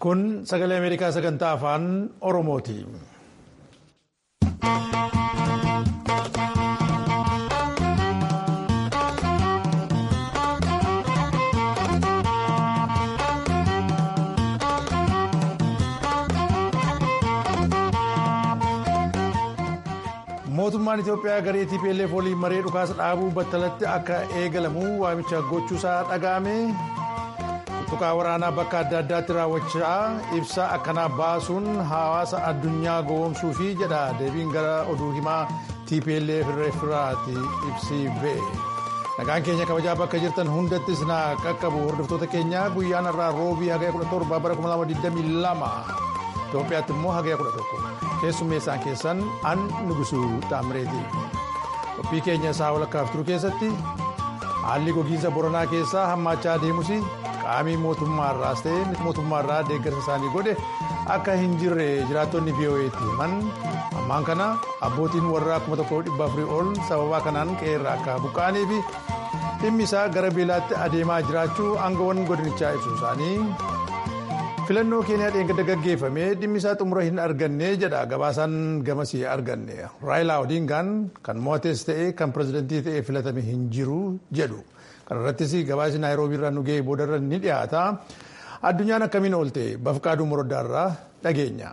Kun sagalee Ameerikaa sagantaa afaan Oromooti. mootummaan itiyoophiyaa garee tplf waliin maree dhukaasa dhaabuu battalatti akka eegalamu waamicha gochuusaa dhaga'ame tuttuqaa waraanaa bakka adda addaatti raawwachaa ibsa akkanaa baasuun hawaasa addunyaa gowwoomsuu fi jedha deebiin gara oduu himaa tplf irraati ibsi ba'e nagaan keenya kabajaa bakka jirtan hundattis na qaqqabu hordoftoota keenya guyyaan irraa roobii hagaya 17 bara 2022 itiyoophiyaatti immoo hagaya 11. keessummeessaan keessan an nugusuu taamireeti qophii keenya isaa walakkaaf turu keessatti haalli gogiinsa boronaa keessaa hammaachaa deemus qaamii mootummaarraas ta'e miti mootummaarraa deeggarsa isaanii godhe akka hin jirre jiraattonni vo'eetti himan ammaan kana abbootiin warraa 1400 ol sababaa kanaan qe'eerra akka buqqa'anii fi dhimmi isaa gara beelaatti adeemaa jiraachuu aangawoon godinichaa ibsu isaanii. filannoo keeniyaa dheengadda gaggeeffame dhimmi isaa xumura hin arganne jedha gabaasaan gamasii arganne raayilaa odiingaan kan mo'ates ta'e kan pirezidantii ta'e filatame hin jiru jedhu kanarrattis gabaasni naayiroobii irraa nu ga'e boodarra ni dhiyaata addunyaan akkamiin oolte bafqaaduu moroddaarraa dhageenya.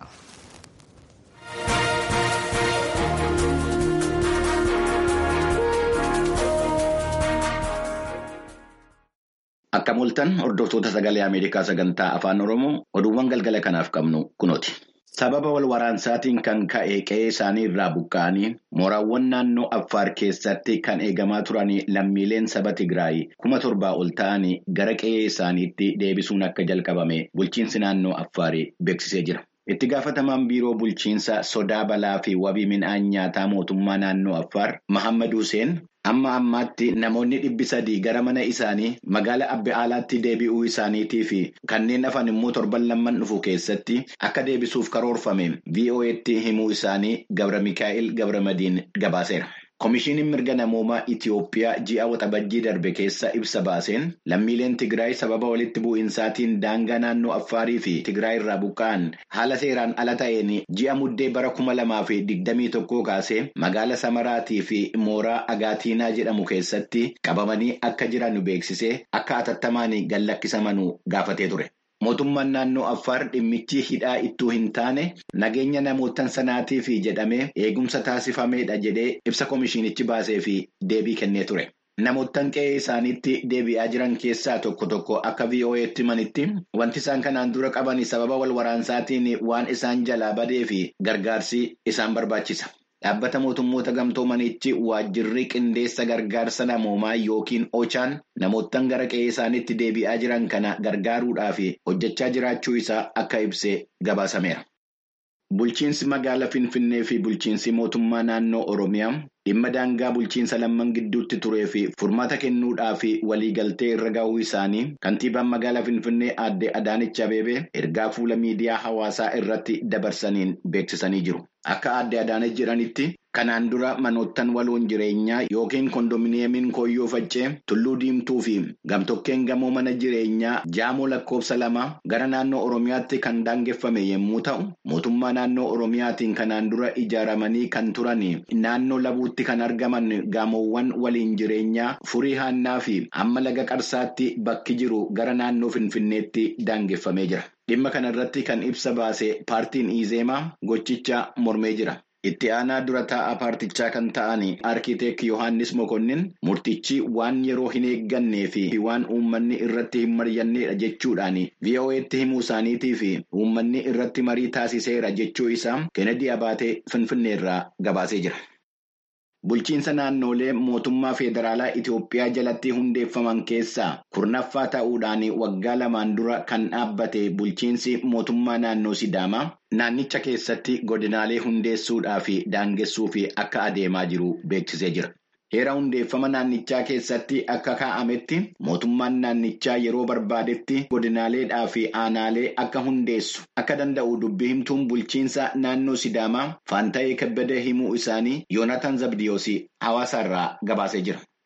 Akka mul'atan hordoftoota sagalee Ameerikaa sagantaa afaan Oromoo oduuwwan galgala kanaaf qabnu kunooti. Sababa wal waraansaatiin kan ka'e qe'ee isaanii irraa buqqa'anii mooraawwan naannoo Affaar keessatti kan eegamaa turan lammiileen saba Tigraay kuma torbaa ol ta'anii gara qe'ee isaaniitti deebisuun akka jalqabame bulchiinsi naannoo Affaarii beeksisee jira. Itti gaafatamaan biiroo bulchiinsa sodaa balaa fi wabii midhaan nyaataa mootummaa naannoo Affaar Mahammad Hussein amma ammaatti namoonni dhibbi sadii gara mana isaanii magaala abbe aalaatti deebi'uu isaaniitii fi kanneen hafan immoo torban lamman dhufu keessatti akka deebisuuf karoorfame VOA'tti himuu isaanii Gabra Mikaa'el Gabramadiin gabaaseera. Komishiiniin mirga namoomaa Itiyoophiyaa ji'a waxabajjii darbe keessa ibsa baaseen lammiileen Tigraay sababa walitti bu'insaatiin daangaa naannoo Affaarii fi Tigraay irraa buqqa'an haala seeraan ala ta'een ji'a muddee bara kuma lamaa fi digdamii tokkoo kaasee magaala Samaraatii fi mooraa Agaatiinaa jedhamu keessatti qabamanii akka jiran beeksisee akka atattamaan gallakkisamanuu gaafatee ture. Mootummaan naannoo Affaar dhimmichi hidhaa ittuu hin taane nageenya namootan sanaatiif jedhamee eegumsa taasifameedha jedhee ibsa komishiinichi baasee fi deebii kennee ture. Namoottan qe'ee isaaniitti deebi'aa jiran keessaa tokko tokko akka VOA'tti himanitti wanti isaan kanaan dura qaban sababa wal waraansaatiin waan isaan jalaa badee fi gargaarsi isaan barbaachisa. Dhaabbata mootummoota gamtoomanichi waajjirri qindeessa gargaarsa namoomaa yookiin ochaan namoottan gara qe'ee isaaniitti deebi'aa jiran kana gargaaruudhaaf hojjechaa jiraachuu isaa akka ibsee gabaasameera. Bulchiinsi magaalaa Finfinnee fi bulchiinsi mootummaa naannoo Oromiyaa dhimma daangaa bulchiinsa lamman gidduutti turee fi furmaata kennuudhaaf waliigaltee irra ga'uu isaanii kantiibaan magaalaa Finfinnee aadde Adaanech Abeebee ergaa fuula miidiyaa hawaasaa irratti dabarsaniin beeksisanii jiru. Akka aadde Adaanech jedhanitti kanaan dura manoottan waloon jireenyaa yookiin kondominiyeemiin kooyyoo faccee tulluu diimtuu fi gamtokkeen gamoo mana jireenyaa jaamoo lakkoofsa lama gara naannoo Oromiyaatti kan daangeffame yommuu ta'u mootummaa naannoo Oromiyaatiin kanaan dura ijaaramanii kan turan naannoo labuutti kan argaman gamoowwan waliin jireenyaa furii haannaa fi amma laga qarsaatti bakki jiru gara naannoo Finfinneetti daangeffamee jira. Dhimma kana irratti kan ibsa baase paartiin Izeemaa gochicha mormee jira. Itti aanaa dura taa'aa paartichaa kan ta'an Arkiiteek Yohaannis Mokonnin murtichi waan yeroo hin eeggannee fi waan uummanni irratti hin mari'annedha jechuudhaan VOA'tti himuu isaaniitii fi uummanni irratti marii taasiseera jechuu isaa Kennedy Abaatee Finfinneerraa gabaasee jira. Bulchiinsa naannolee mootummaa federaalaa Itiyoophiyaa jalatti hundeeffaman keessaa kurnaffaa ta'uudhaan waggaa lamaan dura kan dhaabbate bulchiinsi mootummaa naannoo Sidaamaa naannicha keessatti godinaalee hundeessuudhaa fi daangessuuf akka adeemaa jiru beeksisee jira. Heera hundeeffama naannichaa keessatti akka kaa'ametti mootummaan naannichaa yeroo barbaadetti godinaaleedhaa fi aanaalee akka hundeessu akka danda'u dubbii himtuun bulchiinsa naannoo Sidaamaa Faanta'ee Kabbadee himuu isaanii Yoonatan Zabdiyoos hawaasaarraa gabaasee jira.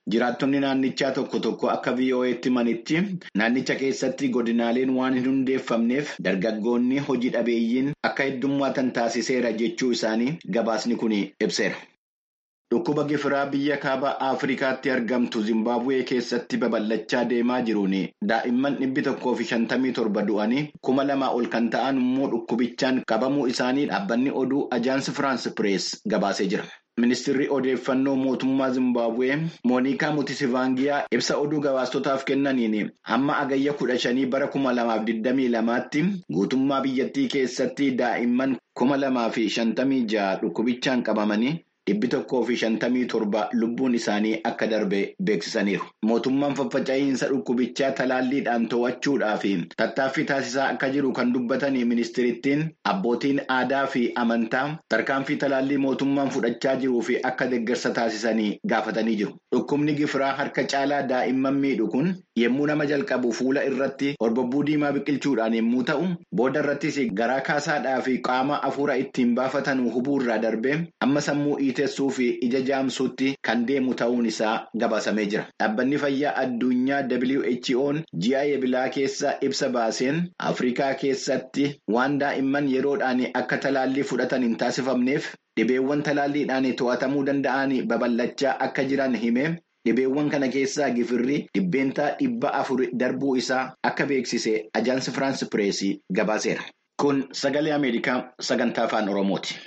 Jiraattonni naannichaa tokko tokko akka VOA'tti himanitti naannicha keessatti godinaaleen waan hin hundeeffamneef dargaggoonni hojii dhabeeyyiin akka heddummaatan taasiseera jechuu isaanii gabaasni kun ibseera. Dhukkuba gifiraa biyya kaaba Afrikaatti argamtu Zimbaabuwee keessatti babal'achaa deemaa jiruun daa'imman dhibbi tokkoo fi shantamii torba du'anii kuma lamaa ol kan ta'an immoo dhukkubichaan qabamuu isaanii dhaabbanni oduu Ajaansi Firaans Pirees gabaasee jira. Ministeerri odeeffannoo mootummaa Zimbaabuwee Moonikaa Mutisivaangiyaa ibsa oduu gabaastotaaf kennaniin hamma agayya kudha shanii bara kuma lamaaf digdamii lamaatti guutummaa biyyattii keessatti daa'imman kuma lamaa fi shantamii ja'a dhukkubichaan qabamanii. Dhibbi tokkoo fi shantamii torba lubbuun isaanii akka darbe beeksisaniiru. Mootummaan faffaca'iinsa dhukkubichaa talaalliidhaan to'achuudhaa fi tattaaffii taasisaa akka jiru kan dubbatan ministeerittiin abbootiin aadaa fi amantaa tarkaanfii talaallii mootummaan fudhachaa jiruu fi akka deeggarsa taasisanii gaafatanii jiru. Dhukkubni gifiraa harka caalaa daa'imman miidhu kun yommuu nama jalqabu fuula irratti horbobbuu diimaa biqilchuudhaan yommuu ta'u booda irrattis garaa kaasaadhaa fi qaama afuura ittiin baafatan hubuu irraa darbe amma sammuu teessuu fi ija jaamsuutti kan deemu ta'uun isaa gabaasamee jira. Dhaabbanni fayyaa addunyaa WHO'n ji'a eebilaa keessa ibsa baaseen Afrikaa keessatti waan daa'imman yeroodhaan akka talaallii fudhatan hin taasifamneef dhibeewwan talaalliidhaan to'atamuu danda'an babal'achaa akka jiran hime. Dhibeewwan kana keessaa gifirri dhibbeentaa dhibba afur darbuu isaa akka beeksise ajaansi Firaans Pireesii gabaaseera. Kun sagalee Ameerikaa sagantaa afaan Oromooti.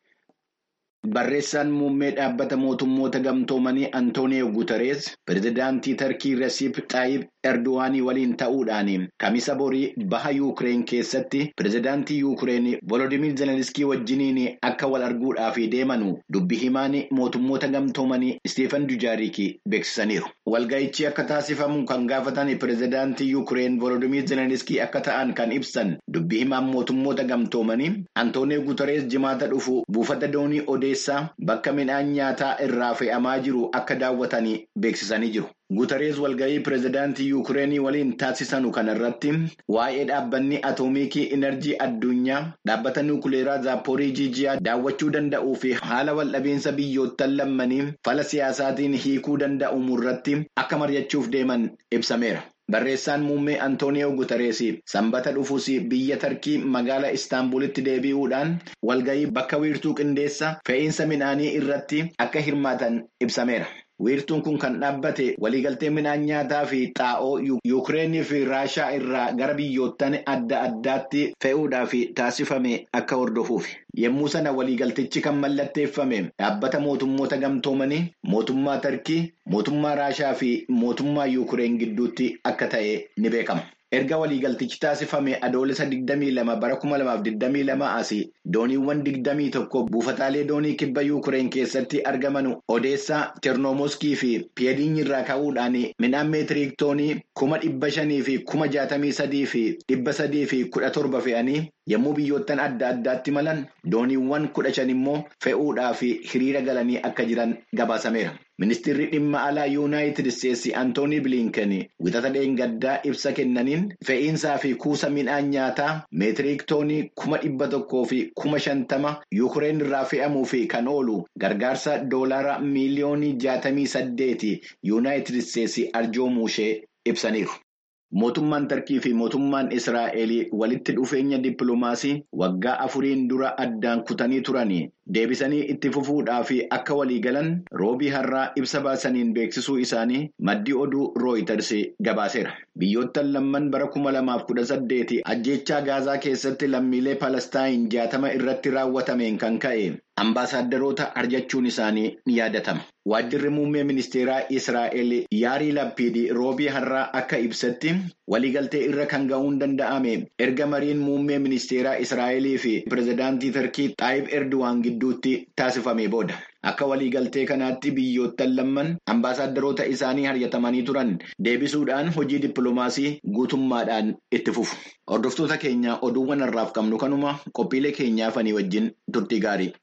Barreessaan muummee dhaabbata mootummoota gamtoomanii Antooniyo Guutarees pirezidaantii Tarkii Rasiip Xaayib Erdowaanii waliin ta'uudhaan kamisa borii baha Yuukireen keessatti pirezidaantii Yuukireen Volodimiir Zelenskii wajjiniin akka wal arguudhaaf deemanu dubbi himaan mootummoota gamtoomanii Isteefan Dujaariik beeksisaniiru. Walga'ichi akka taasifamu kan gaafatan pirezidaantii Yuukireen Volodimiir Zelenskii akka ta'an kan ibsan dubbi himaan mootummoota gamtoomanii Antooniyo Guutarees jimaata dhufu buufata doonii odeessaa bakka midhaan nyaataa irraa fe'amaa jiru akka daawwatanii beeksisanii jiru. Guutarees walga'ii pirezidaantii Yuukireenii waliin taasisanu kanarratti waa'ee dhaabbanni atoomiikii inerjii addunyaa dhaabbata nuukileeraa Zaapporiijiijiyaa daawwachuu danda'uu fi haala waldhabeensa biyyoottan lammanii fala siyaasaatiin hiikuu danda'u irratti akka mari'achuuf deeman ibsameera. Barreessaan muummee Antooniyoo Guutarees sanbata dhufuus biyya Tarkii magaalaa Istaanbulitti deebi'uudhaan walga'ii bakka wiirtuu qindeessa fe'iinsa midhaanii irratti akka hirmaatan ibsameera. Wiirtuun kun kan dhaabbate waliigaltee midhaan nyaataa fi xaa'oo Yuukireenii fi Raashaa irraa gara biyyoottan adda addaatti fe'uudhaaf taasifame akka hordofuufi. Yommuu sana waliigaltichi kan mallatteeffame dhaabbata mootummoota gamtoomanii mootummaa Tarkii, mootummaa Raashaa fi mootummaa Yuukireen gidduutti akka ta'e ni beekama. Erga waliigaltichi taasifame adoolessa 22 bara 2022 asii dooniiwwan 21 buufataalee doonii kibba Yuukireen keessatti argaman Odeessaa, Chernomoskii fi Piyeediin irraa ka'uudhaan midhaan meetirii toonii kuma dhibba shanii fi kuma jaatamii sadii fi dhibba sadii fi kudha torba fe'anii yommuu biyyoottan adda addaatti malan dooniiwwan kudha shan immoo fe'uudhaaf hiriira galanii akka jiran gabaasameera. Ministeerri dhimma alaa Yuunaayitid Isteetsi Antoonii Bilinken wixata dheengaddaa ibsa kennaniin fe'iinsaa fi kuusa midhaan nyaataa meetirii toonii kuma dhibba tokkoo fi kuma shantama Yuukireen irraa fe'amuu fi kan oolu gargaarsa doolaara miiliyoonii jaatamii saddeeti Yuunaayitid Isteetsi arjoomuu ishee ibsaniiru. Mootummaan Tarkii fi mootummaan Israa'el walitti dhufeenya dippiloomaasii waggaa afuriin dura addaan kutanii turanii deebisanii itti fufuudhaaf akka waliigalan roobii har'aa ibsa baasaniin beeksisuu isaanii maddi oduu rooyiters gabaaseera. Biyyoottan lamman bara kuma lamaaf kudha saddeeti ajjeechaa gaazaa keessatti lammiilee palestaayin jaatama irratti raawwatameen kan ka'e ambaasaaddaroota arjachuun isaanii ni yaadatama. Waajjirri muummee ministeeraa Israa'el yaarii lappiidii roobii har'aa akka ibsatti waliigaltee irra kan ga'uun danda'ame erga mariin muummee ministeeraa Israa'elii fi pirezidaantii Tarkii Xaayib Erdo'aan gidduutti taasifame booda. Akka waliigaltee kanaatti biyyoottan lamman ambaasaaddaroota isaanii haryatamanii turan deebisuudhaan hojii dippiloomaasii guutummaadhaan itti fufu. Hordoftoota keenya oduuwwan har'aaf qabnu kanuma qophiilee keenyaafanii wajjin turtii gaarii.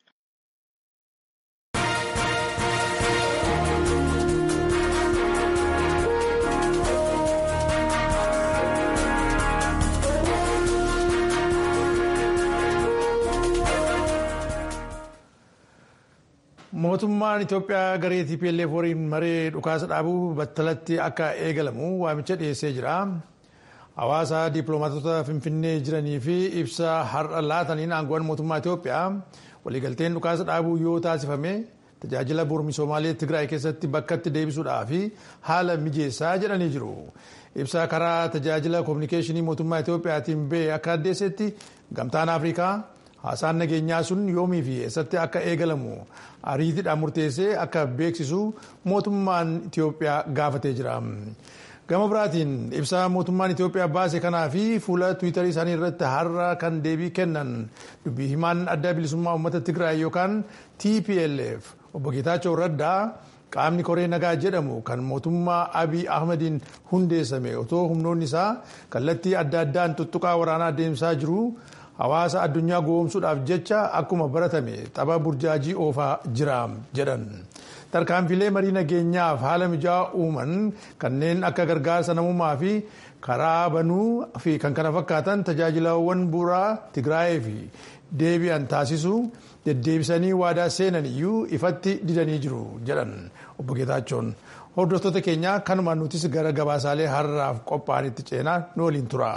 mootummaan itiyoophiyaa garee tplf waliin maree dhukaasa dhaabuu battalatti akka eegalamu waamicha dhiyeessee jira hawaasa dippiloomaatota finfinnee jiranii fi ibsa har'a laataniin aangoowwan mootummaa itiyoophiyaa waliigalteen dhukaasa dhaabuu yoo taasifame tajaajila bu'uura misoomaalee tigraay keessatti bakkatti deebisuudhaa fi haala mijeessaa jedhanii jiru ibsa karaa tajaajila koominikeeshinii mootummaa itiyoophiyaatiin ba'e akka addeessetti gamtaan afrikaa haasaan nageenyaa sun yoomii fi eessatti akka eegalamu ariitiidhaan murteessee akka beeksisu mootummaan itiyoophiyaa gaafatee jira. gama biraatiin ibsa mootummaan itiyoophiyaa baase kanaa fi fuula tiwiitarii isaanii irratti har'a kan deebii kennan dubbii himaan adda bilisummaa uummata tigraay yookaan tplf obbo geetaachoo raddaa qaamni koree nagaa jedhamu kan mootummaa abiy ahmediin hundeessame otoo humnoonni isaa kallattii adda addaan tuttuqaa waraanaa deemsaa jiru hawaasa addunyaa goomsuudhaaf jecha akkuma baratame tapha burjaajii oofaa jira jedhan. tarkaanfilee marii nageenyaaf haala mijaa'aa uuman kanneen akka gargaarsa namummaa fi karaa banuu fi kan kana fakkaatan tajaajilawwan bu'uuraa tigraayee fi deebi'an taasisu deddeebisanii waadaa seenan iyyuu ifatti didanii jiru jedhan obbo Geetaachoon. Hordoftoota keenya kanumaan nutis gara gabaasaalee har'aaf qophaa'anitti ceenaa nu waliin tura.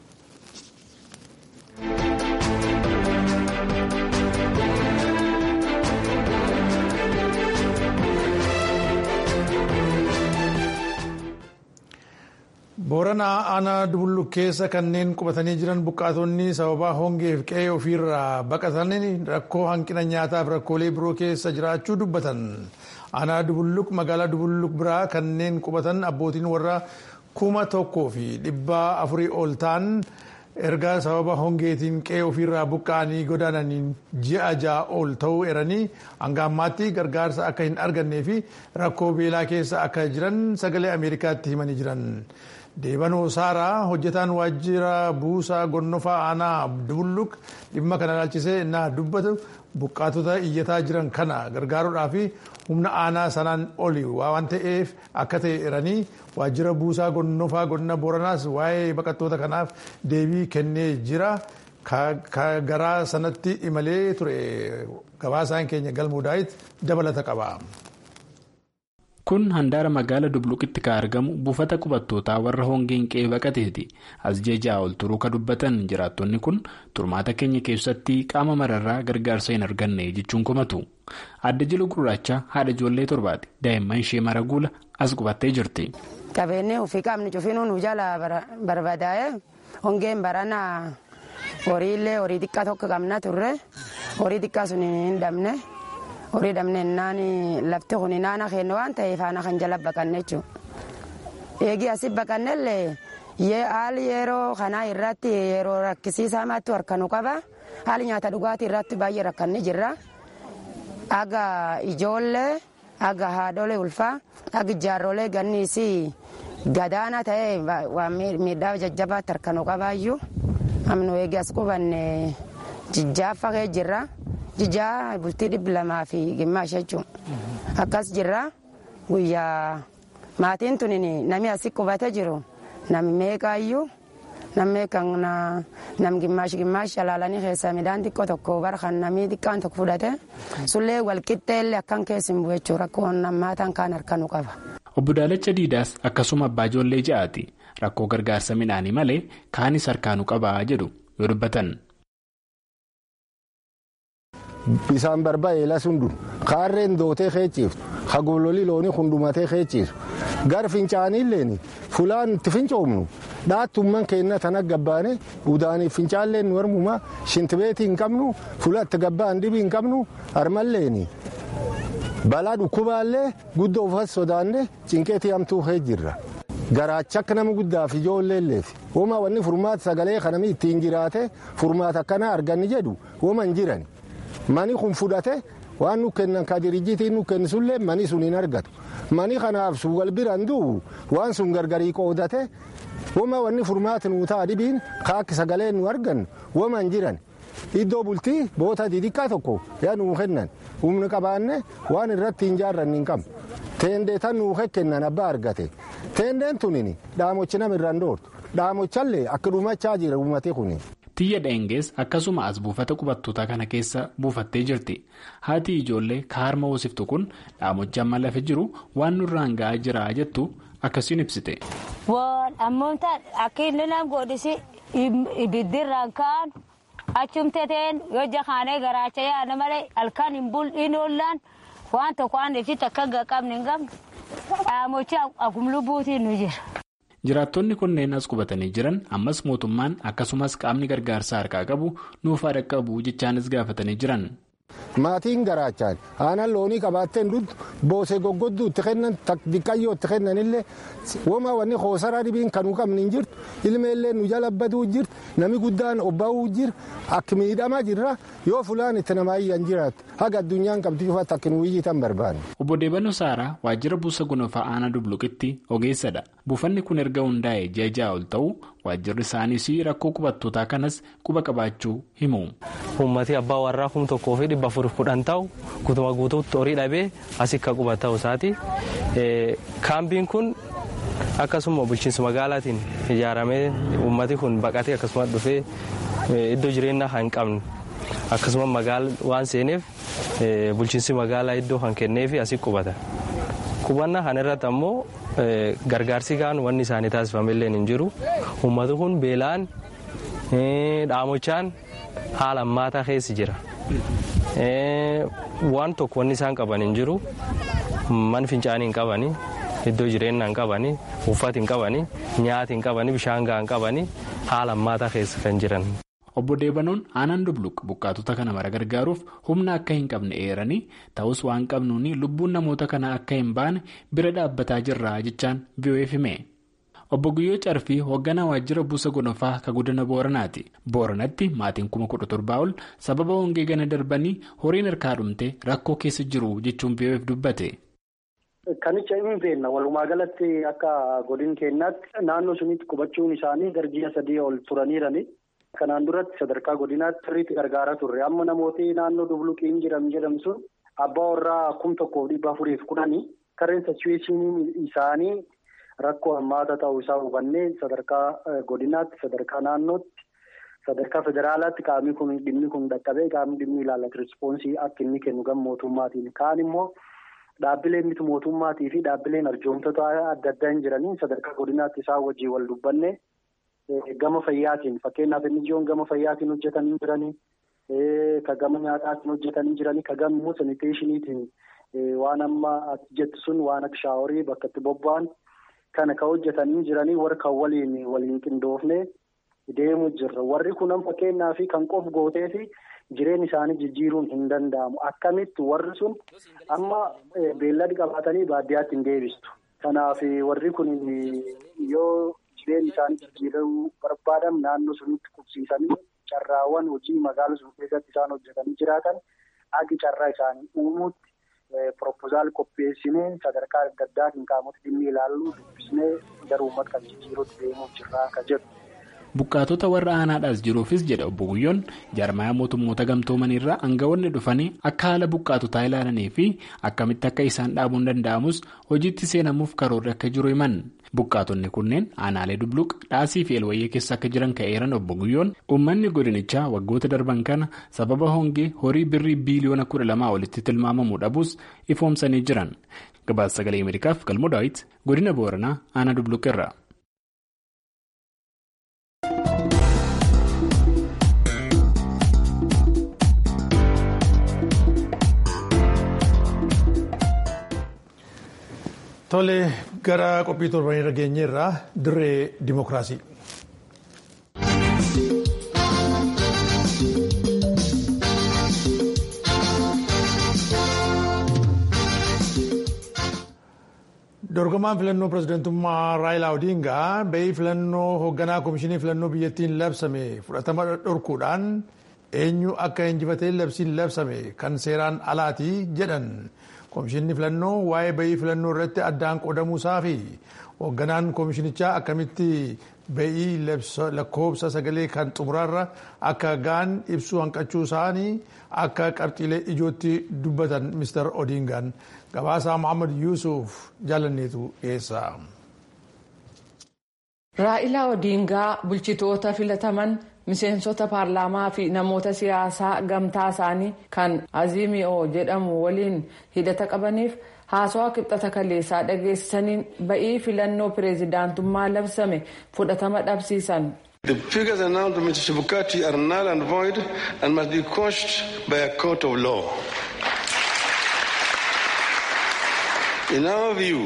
booranaa aanaa dubulluk keessa kanneen qubatanii jiran buqqaatonni sababaa hongeef qe'ee ofiirraa baqatanii rakkoo hanqina nyaataaf rakkoolee biroo keessa jiraachuu dubbatan aanaa dubulluk magaalaa dubulluk biraa kanneen qubatan abbootiin warra kuma tokkoo fi dhibba afurii ol ta'an erga sababa hongeetiin qe'ee ofiirraa buqqa'anii godaananiin ji'a ja'a ol ta'uu eranii hanga ammaatti gargaarsa akka hin argannee fi rakkoo beelaa keessa akka jiran sagalee ameerikaatti himanii jiran. deebanoo saaraa hojjetaan waajjira buusaa gonnofaa aanaa dubulluk dhimma kana ilaalchisee innaa dubbatu buqqaatota iyyataa jiran kana gargaaruudhaa fi humna aanaa sanaan oli waan ta'eef akka ta'e eranii waajjira buusaa gonnofaa godina booranaas waa'ee baqattoota kanaaf deebii kennee jira garaa sanatti imalee ture gabaasaan keenya galmuudhaayit dabalata qaba. kun handaara magaala dubluqitti kan argamu buufata qubattootaa warra hongeen qe'ee baqateeti as jejaa ol turuu ka dubbatan jiraattonni kun turmaata keenya keessatti qaama mararraa gargaarsa hin arganne jechuun komatu adda jilu gurraacha haadha ijoollee torbaati daa'imman ishee mara guula as qubattee jirti. qabeenyi ofii qaamni cufiinuu nu jala barbadaa'e hongeen barana horiillee horii xiqqaa tokko qabna turre horii xiqqaa sun hin dhabne. horii dhabnennaan lafti kun naana kennu waan ta'eef aana kan jala baqanne jechuudha. Eegii asii baqannellee haali yeroo kanaa irratti yeroo rakkisiisaa maattu harkanu qaba. Haali nyaata dhugaatii irratti baay'ee rakkanni jirra. Aga ijoollee, aga haadholee ulfaa, aga ijaarrolee ganniisii gadaana ta'ee waan miidhaa jajjabaatti harkanu qabaayyuu. Amnu eegii as qubanne jijjaaffa kee jirra. jijaa bultii dhibbi lamaa fi gimmaasha jechuun akkas jirra guyyaa maatiin tun namni asii qubate jiru namni meeqaayyuu namni kan nam gimmaashi gimmaashi alaalanii keessaa midhaan xiqqoo tokko bara kan namni xiqqaan tokko fudhate sullee walqixxeellee akkan keessa hin bu'e jechuudha rakkoo nammaataan kaan harkanu qaba. Obbo Daalacha Diidaas akkasuma abbaa ijoollee ja'aati rakkoo gargaarsa midhaanii malee kaanis harkaanu qabaa jedhu yoo dubbatan. Bisaan barba'ee lasundu kaarreen dootee keechiiftu hagololii loonii hundumatee keechiisu gar fincaaniilleen fulaan itti fincoomnu dhaattumman keenna tana gabbaane udaaniif fincaalleen warmuma shintibeetii hin qabnu fula itti gabbaan dhibii hin qabnu harmalleen balaa dhukkubaallee guddoo ufas sodaanne cinqeetii hamtuu kee jirra. Garaacha akka nama guddaaf ijoolleelleef woma wanni furmaata sagalee kanamii ittiin jiraate furmaata akkanaa arganni jedhu woma hin jirani. Mani kun fudhate waan nu kennan ka dirijjiitiin nu kennisullee mani sun hin argatu. Mani kanaaf sun wal biraan du'u waan sun gargarii qoodate woma wanni furmaati nuu ta'a dhibiin kaakki sagalee nu argannu woma hin jiran. Iddoo bultii boota xixiqqaa tokko yaa nuu kennan humni qabaanne waan irratti hin jaarranni hin qabnu. Teendee tan nuu kennan abbaa argate. Teendeen tunin dhaamochi nama irraan dhoortu. Dhaamochallee akka dhumachaa jira uummatee kuni. Tiyya dheengees akkasuma as buufata qubattootaa kana keessa buufattee jirti. Haati ijoollee kaarma hoosiftu kun dhaamochi amma lafa jiru waan nurraan ga'aa jira jettu akkasiin ibsite. Ammoota akka inni nama godhisi ibiddirraan ka'an achumteteen yoo jakaanee garaacha yaada malee halkan hin bul'iin oollaan waan tokko waan ibsitti akka hin qabne hin qabne dhaamochi akkuma lubbuutiin nu jira. Jiraattonni kunneen as qubatanii jiran ammas mootummaan akkasumas qaamni gargaarsaa harkaa qabu nuufaa dhaqqabu jechaanis gaafatanii jiran. Maatiin garaachaan aannan loonii qabaatteen duddu boosee goggodduu itti kennan diqqayyoo itti kennanillee wama wanni hoosaraa dhibiin kan nu qabne hin jirtu ilmeellee nu jala baduu jirtu nami guddaan obbaa'uu jira akka miidhamaa jirra yoo fulaan itti namaa iyyan jiraatu haga addunyaan qabdu cufaatti akka nu wiyyitan barbaanne. Obbo Deebanoo Saaraa waajjira buusa gonofaa aanaa dubluqitti ogeessadha. Buufanni kun erga hundaa'e ji'a ja'a ol ta'u waajjirri isaaniis rakkoo qubattootaa kanas quba qabaachuu himu. Uummatni abbaa warraa kum tokkoo fi dhibba afur kudhan ta'u guutuma guutuutti horii dhabee asii akka quba ta'u isaati. Kaambiin kun akkasuma bulchiinsa magaalaatiin ijaaramee uummati kun baqatee akkasuma dhufee iddoo jireenyaa kan hin qabne akkasuma magaala waan seeneef bulchiinsi magaalaa iddoo kan kenneef asii qubata. Qubannaa kana irratti ammoo gargaarsi kaan wanni isaanii taasifamillee hin jiru. Uummati kun beelaan dhaamochaan haala ammaataa keessa jira. Waan tokko wanni isaan qaban hin jiru. Man fincaanii hin qabani. Iddoo jireenyaa hin qabani. Uffati hin qabani. Nyaati hin qabani. Bishaan gahaa hin qabani. Haala ammaataa keessa kan jiran. Obbo Deebanoon aanaan dubluq buqqaatota kana mara gargaaruuf humna akka hin qabne eeranii ta'us waan qabnuuni lubbuun namoota kanaa akka hin baane bira dhaabbataa jirra jechaan biyyo'eef hime. Obbo Guyyoo Carfii hoogganaa waajjira buusa gonofaa ka godina Booranaati. Booranatti maatiin kuma kudha torbaa ol sababa hongee gana darbanii horiin harkaa dhumte rakkoo keessa jiru jechuun biyyo'eef dubbate. Kanicha hin beekna walumaa galatti akka godin keenyaatti naannoo sunitti qubachuun isaanii garji'a sadii ol turaniirani. Kanaan duratti sadarkaa godinaatti sirriitti gargaaraa turre amma namooti naannoo dubluqiin jiran jedhamu sun abbaa warraa kum tokkoof dhibba afuriif kudhanii karreen sachuweeshinii isaanii rakkoo hammaata ta'uu isaa hubannee sadarkaa godinaatti sadarkaa naannootti sadarkaa federaalaatti qaamni kun dhimmi kun dhaqqabee qaamni dhimmi ilaallatu rispoonsii akka inni kennu gama mootummaatiin kaan immoo dhaabbileen miti mootummaatii fi dhaabbileen arjoomtota adda addaa hin jiraniin sadarkaa godinaatti isaan wajjin wal dubbanne. Gama fayyaatiin fakkeenyaaf inni ijoon gama fayyaatiin hojjetanii jiranii ka gama nyaataatiin hojjetanii jiranii ka gama immoo saniteeshiniitiin waan amma ati jettu sun waan akka shaaworii bakka itti bobba'an kana ka hojjetanii jiranii warra kan waliin waliin qindoofne deemuu jirra warri kunan fakkeenyaaf kan qof gootee fi jireenya isaanii jijjiiruun hin danda'amu akkamitti warri sun amma beellada qabaatanii baadiyyaatti hin deebistu kanaaf warri kun yoo. Jireenya isaanii jijjiiruu barbaadan naannoo sunitti qubsiisanii carraawwan hojii magaala sun keessatti isaan hojjetanii jiraatan agi carraa isaanii uumuutti proposal qopheessinee sadarkaa adda addaatiin qaamota dhimmi ilaallu dubbisnee gara uummata kan jijjiiruutti deemuuf jirraa akka jedhu. Buqqaatota warra aanaadhaas jiruufis jedha obbo Guyyoon jaarmayaa mootummoota gamtoomanirraa aangawoonni dhufanii akka haala buqqaatotaa ilaalanii fi akkamitti akka isaan dhaabuun danda'amus hojiitti seenamuuf karoorri akka jiru himan. Buqqaatonni kunneen aanaalee dubluq dhaasii fi elwayyee keessa akka jiran ka'eeran obbo Guyyoon uummanni godinichaa waggoota darban kana sababa hongee horii birrii biiliyoona kudha lamaa olitti tilmaamamuu dhabuus ifoomsanii jiran. Gabaasa sagalee Ameerikaaf galmoo daawit godina Booranaa aanaa dubluq irra. Tole gara qophii torbanii irra geenyeerraa dirree dimookiraasii. Dorgomaan filannoo pirezidantummaa Raayilaa Odingaa ba'ii filannoo hoogganaa komishinii filannoo biyyattiin labsame fudhatama dhorkuudhaan eenyu akka injifatee labsiin labsame kan seeraan alaatii jedhan. Komishinni filannoo waa'ee ba'ii filannoo irratti addaan qoodamuusaa fi hoogganaan komishinichaa akkamitti ba'ii lakkoofsa sagalee kan xumuraarra akka ga'an ibsuu hanqachuu isaanii akka qabxiilee ijootti dubbatan Mr. Odingaan gabaasaa Muhammad Yuusuf jaalanneetu dhiyeessa. Raa'ilaa Odingaa bulchitoota filataman miseensota paarlaamaa fi namoota siyaasaa gamtaa isaanii kan azimi'oo jedhamu waliin hidhata qabaniif haasawaa kibxata kaleessaa dhageessisaniin ba'ii filannoo pireezidaantummaa labsame fudhatama dhabsiisan. The figures announced by Mr. Chebukati are null and void and must be quashed by a court of law. In our view,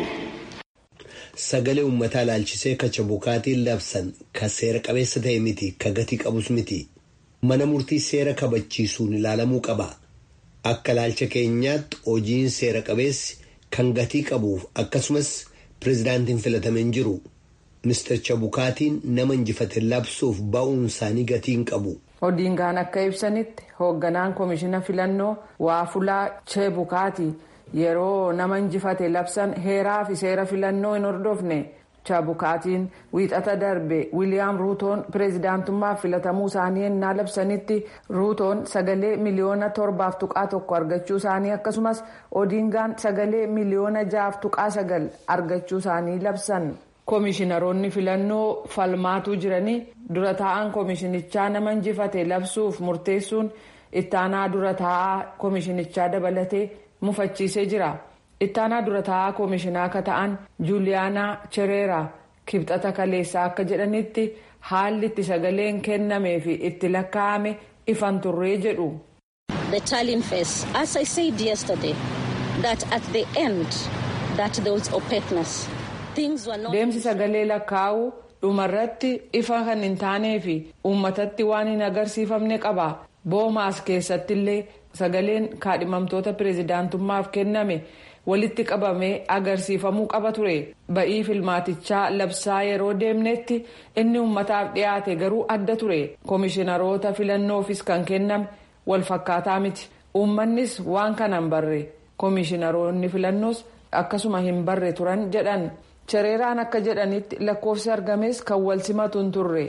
sagalee uummataa ilaalchisee ka Chebukaatiin labsan ka seera qabeessa ta'e miti ka gatii qabus miti mana murtii seera kabachiisuun ilaalamuu qaba akka ilaalcha keenyaatti hojiin seera qabeessi kan gatii qabuuf akkasumas pireezidaantiin filatame hin jiru Mr. Chebukaatiin nama injifate labsuuf ba'uun isaanii gatii hin qabu. Odiingaan akka ibsanitti hoogganaan koomishina filannoo waafulaa Chebukaati. yeroo nama injifate labsan heeraa fi seera filannoo hin hordofne Chebukaatiin wiixata darbe wiiliyaam ruutoon pireezidaantummaaf filatamuu isaanii ennaa labsanitti ruutoon sagalee miliyoona torbaaf tuqaa tokko argachuu isaanii akkasumas odiingaan sagalee miliyoona jaaf tuqaa sagal argachuu isaanii labsan. koomishinaroonni filannoo falmaatuu jiranii dura taa'an koomishinichaa nama injifate labsuuf murteessuun ittaanaa dura taa'aa koomishinichaa dabalatee. mufachiisee jira ittaanaa dura taa'aa koomishinaa akka ta'an juuliyaanaa chereeraa kibxata kaleessaa akka jedhanitti haalli itti sagaleen kennamee fi itti lakkaa'ame ifan turree jedhu. The telling face, as I said yesterday, that at the end that there was opaqueness. Things were not. Deemsi sagalee lakkaa'uu dhumarratti ifa kan hin taanee fi uummatatti waan hin agarsiifamne qaba. Boomaas keessatti illee sagaleen kaadhimamtoota pireezidaantummaaf kenname walitti qabamee agarsiifamuu qaba ture ba'ii filmaatichaa labsaa yeroo deemnetti inni uummataaf dhiyaate garuu adda ture koomishinaroota filannoofis kan kenname walfakkaataa miti uummannis waan kana hin barre koomishinaroonni filannoos akkasuma hin barre turan jedhan chereeraan akka jedhanitti lakkoofsi argames kan wal simatu hin turre.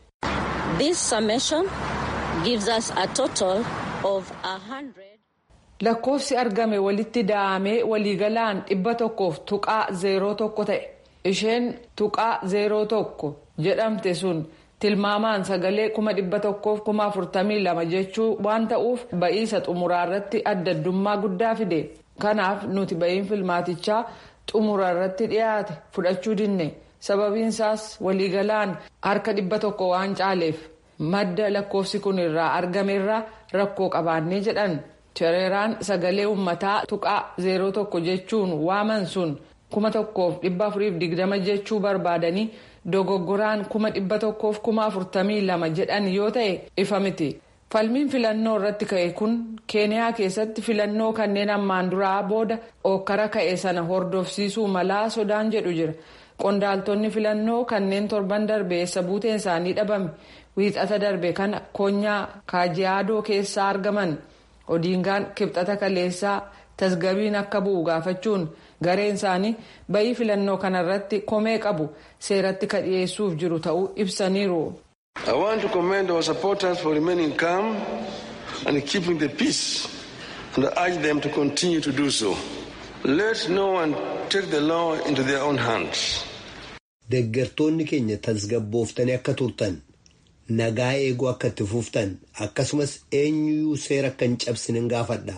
This summation gives us a total of a hundred. Lakkoofsi argame walitti da'amee waliigalaan dhibba tokkoof tuqaa zeeroo tokko ta'e. Isheen tuqaa zeeroo tokko jedhamte sun tilmaamaan sagalee kuma dhibba tokkoof kuma afurtamii lama jechuu waan ta'uuf ba'iisa xumuraarratti adda addummaa guddaa fide. Kanaaf nuti ba'iin filmaatichaa xumuraarratti dhiyaate fudhachuu dinne. Sababiinsaas waliigalaan harka dhibba tokko waan caaleef. madda lakkoofsi kun irraa argamerraa rakkoo qabaannee jedhan chereeraan sagalee uummataa tuqaa zeeroo tokko jechuun waaman sun kuma tokkoof dhibba afuriif digdama jechuu barbaadanii dogoggoraan kuma dhibba tokkoof kuma afurtamii lama jedhan yoo ta'e ifa miti. falmiin filannoo irratti ka'e kun keeniyaa keessatti filannoo kanneen ammaan duraa booda ookkara ka'e sana hordofsiisuu malaa sodaan jedhu jira qondaaltonni filannoo kanneen torban darbe eessa buuteen isaanii dhabame. wiixata darbe kana konyaa kaajiyaadoo keessaa argaman odiingaan kibxata kaleessaa tasgabiin akka bu'u gaafachuun gareen isaanii bayii filannoo kanarratti komee qabu seeratti ka dhiyeessuuf jiru ta'uu ibsaniiru. I want to commend our supporters for remaining calm and keeping the peace and urge them to continue to do so. Let no one take the law into their own hands. Deeggartoonni keenya tasgabbooftanii akka turtan. nagaa eeguu akka itti fuftan akkasumas eenyuyyuu seera akka hin cabsine gaafadha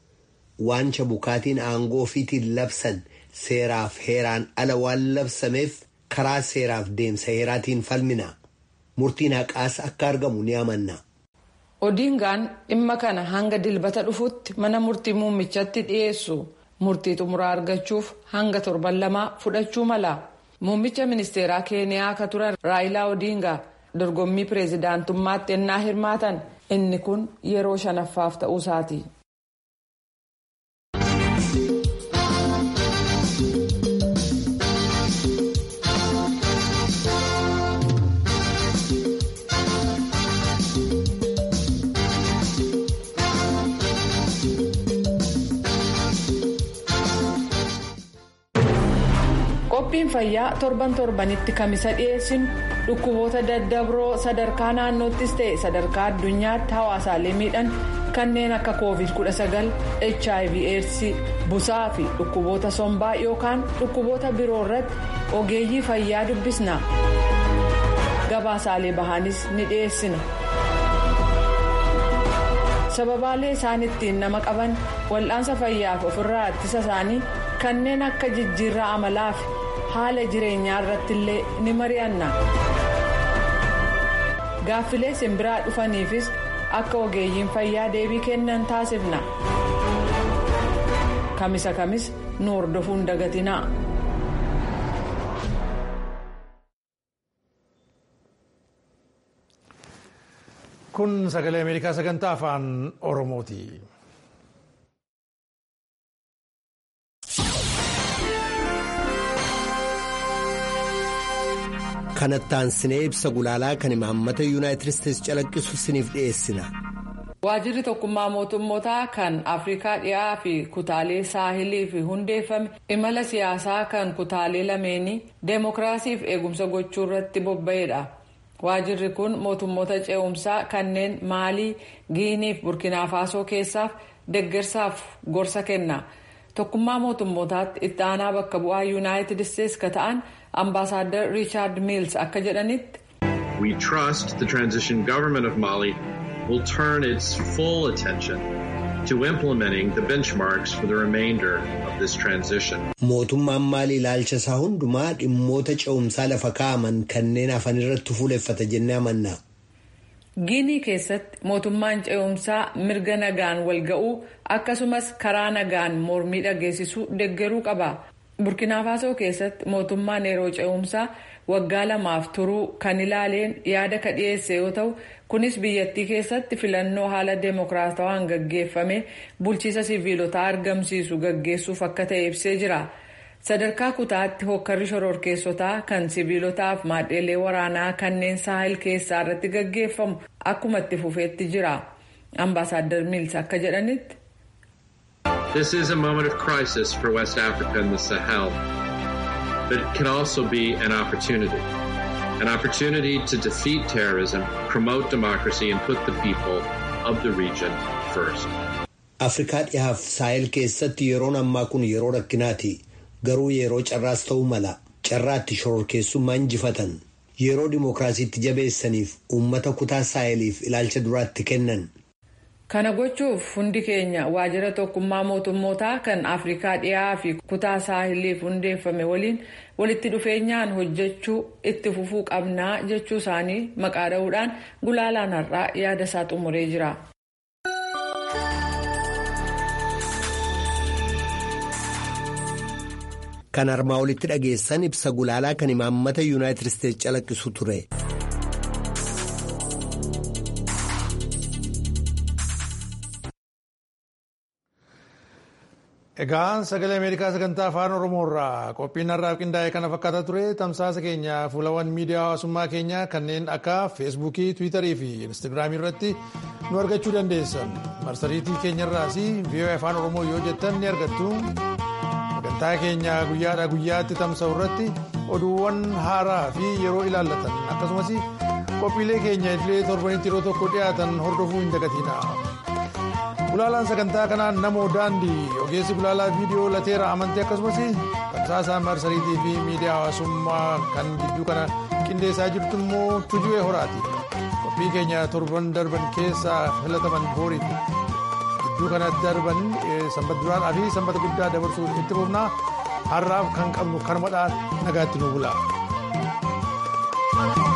waan Chebukaatiin aangoo ofiitiin labsan seeraaf heeraan ala waan labsameef karaa seeraaf deemsa heeraatiin falmina murtiin haqaas akka argamu ni amanna. Odiingaan dhimma kana hanga dilbata dhufutti mana murtii muummichatti dhiyeessu murtii xumuraa argachuuf hanga torban lamaa fudhachuu mala muummicha ministeeraa keeniyaa akka turan raayilaa Odiingaa. dorgommii pireezidaantummaatti ennaa hirmaatan inni kun yeroo shanaffaaf ta'uu isaati. qophiin fayyaa torban torbanitti kamisa dhiyeessinu dhukkuboota daddabroo sadarkaa naannoottis ta'e sadarkaa addunyaatti hawaasaalee miidhan kanneen akka covid 19 hiv aids busaa fi dhukkuboota sombaa yookaan dhukkuboota biroo irratti ogeeyyii fayyaa dubbisna gabaasaalee bahaanis ni dhiyeessina sababaalee isaan ittiin nama qaban wal'aansa fayyaaf ofirraa ittisa isaanii kanneen akka jijjiirraa amalaa fi haala jireenyaa irratti illee ni mari'anna. gaaffilee simbiraa dhufaniifis akka ogeeyyiin fayyaa deebii kennan taasifna. kamisa kamis nu hordofuun dagatinaa. kun sagalee ameerikaa sagantaa afaan oromooti. kanattaan sinee ibsa gulaalaa kan imaammata yuunaayitid isteetsi calaqqisu siniif dhiyeessina. waajirri tokkummaa mootummootaa kan afrikaa dhiyaa fi kutaalee saahiliif hundeeffame imala siyaasaa kan kutaalee lameenii deemokiraasiif eegumsa gochuu irratti bobba'eedha. waajirri kun mootummoota ce'umsaa kanneen maalii giiniif burkinafaasoo keessaaf deggersaaf gorsa kenna tokkummaa mootummootaatti itti aanaa bakka bu'aa yuunaayitid isteetsi ka ta'an ambaasaadar riichaard miils akka jedhanitti. we trust the transition government of mali will turn its full attention to implementing the benchmarks for the remainder of this transition. Mootummaan maalii ilaalcha isaa hundumaa dhimmoota ce'umsaa lafa kaa'aman kanneen hafan irratti fuuleffata jennee amanna. Giinii keessatti mootummaan ce'umsaa mirga nagaan walga'uu akkasumas karaa nagaan mormii dhageessisuu deggeruu qaba. Burkinafaasoo keessatti mootummaan yeroo ce'umsaa waggaa lamaaf turuu kan ilaaleen yaada ka dhiyeesse yoo ta'u kunis biyyattii keessatti filannoo haala deemokiraatawaan gaggeeffame bulchiisa siviilotaa argamsiisu gaggeessuuf akka ta'e ibsee jira. sadarkaa kutaatti hokkarri shororkeessotaa kan siviilotaaf maadheelee waraanaa kanneen saahil keessaa irratti gaggeeffamu akkuma itti fufeetti jira. ambaasaadar miils akka jedhanitti. This is a moment of crisis for West Africa and the Sahel, but it can also be an opportunity. An opportunity to defeat terrorism, promote democracy, and put the people of the region first. Afrikaa dhihaaf saahil keessatti yeroon ammaa kun yeroo rakkinaati. Garuu yeroo carraas ta'uu mala. Carraatti shororkeessummaa injifatan. Yeroo dimookiraasiitti jabeessaniif uummata kutaa saahiliif ilaalcha duraatti kennan. Kana gochuuf hundi keenya waajjira tokkummaa mootummootaa kan Afrikaa dhiyaa fi kutaa saahiliif hundeeffame waliin walitti dhufeenyaan hojjechuu itti fufuu qabnaa jechuu isaanii maqaa dha'uudhaan gulaalaan har'aa yaada isaa xumuree jira. Kan armaa olitti dhageessan ibsa gulaalaa kan imaammata yuunaayitid isteetsi calaqqisu ture. Egaa sagalee Ameerikaa sagantaa afaan Oromoo irraa qophiin har'aaf qindaa'e kana fakkaata ture tamsaasa keenya fuulawwan miidiyaa hawaasummaa keenyaa kanneen akka feesbuukii, tiwiitarii fi instaagiraamii irratti nu argachuu dandeessan. Marsariitii keenyarraas vii'oo afaan Oromoo yoo jettan ni argattu. Sagantaa keenya guyyaadhaa guyyaatti tamsa'u irratti oduuwwan haaraa fi yeroo ilaallatan akkasumas qophiilee keenya idilee torbanitti yeroo tokko dhiyaatan hordofuu hin dagatina. Gulaalaan sagantaa kanaan namoo daandii ogeessi gulaalaa viidiyoo lateera amantii akkasumas tamsaasa marsariitii fi miidiyaa hawaasummaa kan gidduu kana qindeessaa jirtu immoo tuju'ee horaati. Qophii keenya torban darban keessaa filataman booriif gidduu kana darban sanbata duraadhaa fi sanbata guddaa dabarsuu itti fufnaa har'aaf kan qabnu kanumadhaan nagaatti nu bula.